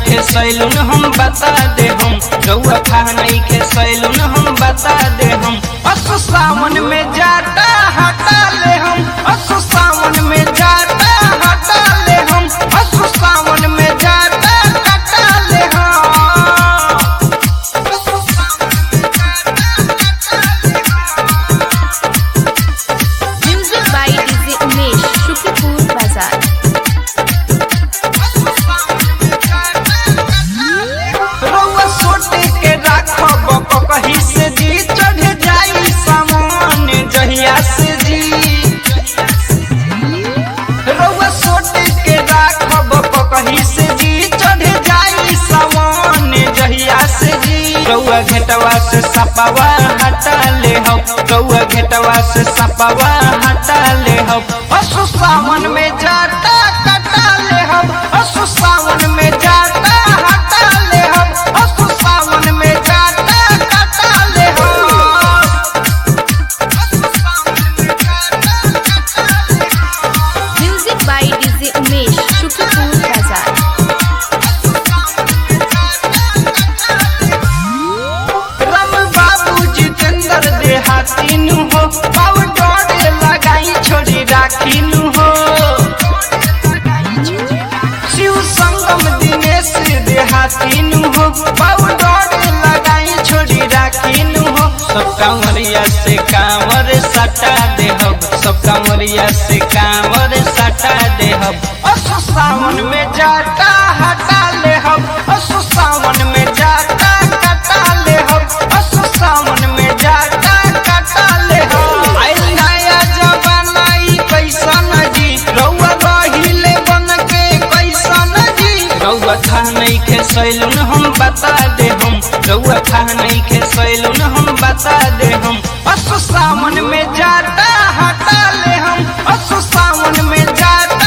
के सैलून हम बता दे हम रउआ खा नहीं के सैलून हम बता दे हम असु सावन में जाता हटा ले हम असु सावन में जाता हटा ले हम असु सावन में जाता हटा ले हम असु सावन में जाता हटा ले हम Music by DJ Umesh, Shukipur Bazaar. रउआ सोटे के राखब कहीं से जी चढ़ जाई सामान जहिया से जी रउआ सोटे के राखब कहीं से जी चढ़ जाई सामान जहिया से जी रउआ घेटवा से सपावा हटा ले हो रउआ घेटवा से सपावा हटा ले हो असु सावन में जाता कटा ले हम असु सावन में जाता हटा ले हम असु सावन में जाता कटा ले हम असु सावन में जाता कटा ले हम Music by DJ Umesh, Shukipur Bazaar. Ram बाबू जितेंद्र देहाती नु हो पाउडर लगाई छोड़ी राखी नु हो शिव संगम दिनेश देहाती नु हो पाउडर लगाई छोड़ी राखी नु हो सब कांवरिया से कांवर सटा दे हो सब कांवरिया से कांवर सटा दे हो असु सावन में जाता हटा ले हम असु सावन में जाता कटा ले हम असु सावन में जाता कटा ले हम आइल नया जमाना ई कैसन जी रउआ रहिले बन के कैसन जी रउआ खा नहीं के सैलून हम बता दे हम रउआ खा नहीं के सैलून हम बता दे हम असु सावन में